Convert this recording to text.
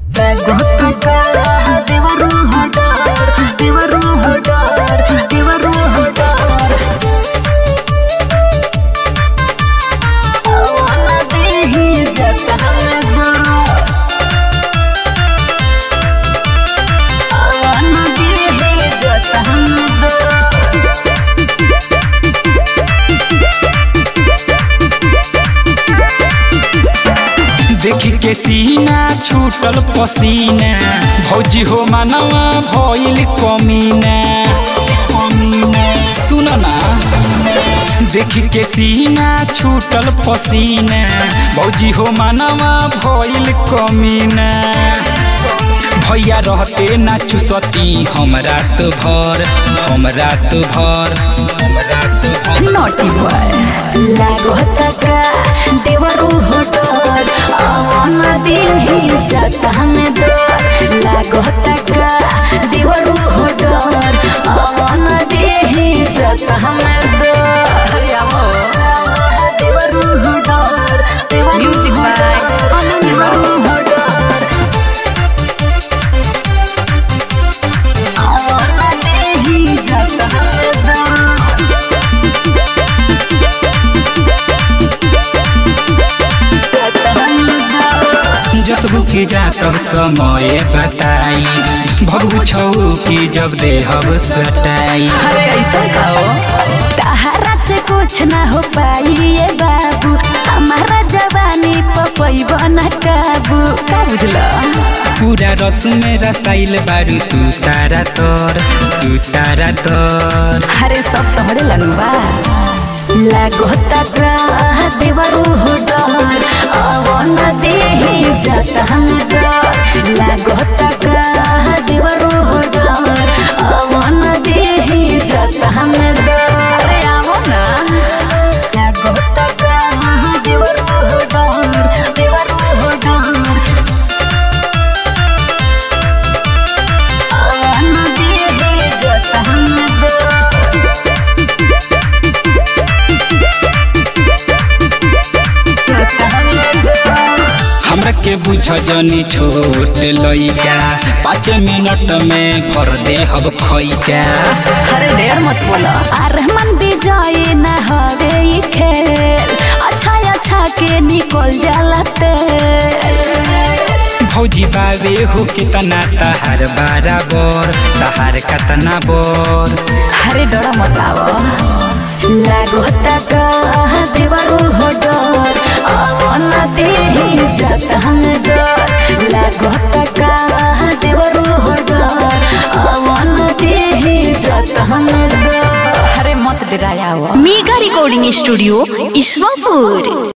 ದೇವರು ಹೊಡಾರ್ ದೇವರು ಹೊಡಾರ್ ದೇವರು ಹೊಡಾರ್ ಅವನ ದೇಹಿ ಜತನದ ಅವನ ದೇಹಿ ಜತನದ देखी के सीना छूटल पसीना भौजी हो मानवा भइल कमीना सुन ना देखी के सीना छूटल पसीना भौजी हो मानवा भइल कमीना भैया रहते ना चुसती हमरा तो भर हमरा तो भर हमरा तो भर naughty boy लागत का देवरू होटल अवन देही जाता में दर लागत का देवरू होटल अवन देही जाता में दर Devru hotel music by Devru hotel अवन देही जाता में दर जतबू की जातब समय बताई भगू छौ की जब देहब सटाई अरे ऐसा खाओ तहरा से कुछ ना हो पाई ये बाबू हमारा जवानी पपई बना काबू का बुझला पूरा रस में रसाइल बारू तू तारा तोर तू तारा तोर अरे सब तोहरे लनुबा लागो तकरा देवरू हो डर अवन देही जाता हम डर लागो तकरा देवरू हो डर अवन देही जाता हम डर अरे आओ ना लागो तकरा देवरू हो डर देवरू हो डर अवन देही जाता हम डर हमरा के बुझ जनी छोट लइका पाँच मिनट में भर देहब खैका अरे ढेर मत बोला अरहमन विजय न हवे ई खेल अच्छा अच्छा के निकल जाला तेल भौजी बाबे हो कितना तहार बराबर तहार कतना बर अरे डर मत आवो लागो तक देवरू हो डर अवन देही जात हम डर लागो तक देवरू हो डर अवन देही जात हम डर अरे मत डराया मेगा रिकॉर्डिंग स्टूडियो ईश्वरपुर